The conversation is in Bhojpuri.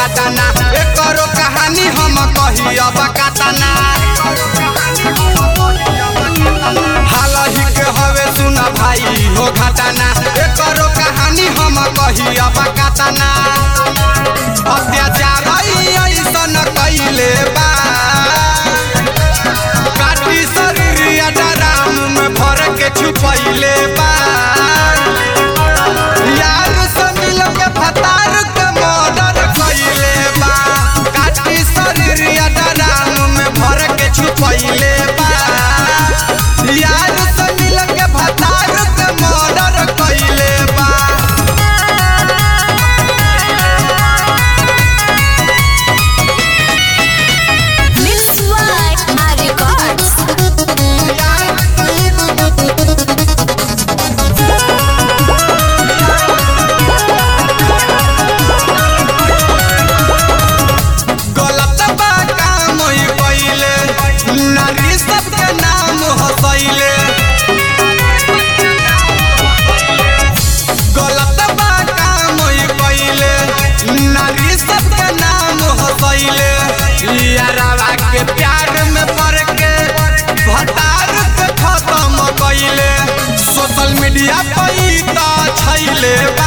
घटना एकरो कहानी हम कही अब कतना हालही के हवे सुन भाई हो घटना एकरो कहानी हम कही अब कतना अत्याचार ऐसन कैले बा काटी शरीर डराम में भर के छुपैले बा यार से मिल के फतार के मर्डर कैले बा काटी शरीर डराम में भर के छुपैले बा यार से मिल के फतार के मर्डर कैले बा Mixed by my records. गलत बा काम ही कइले नारी सबके नाम हसैले गलत बा काम ही कइले नारी सबके नाम हसैले यारावा के प्यार में पड़ के भटार के खत्म कइले सोशल मीडिया पे ई त छैले बा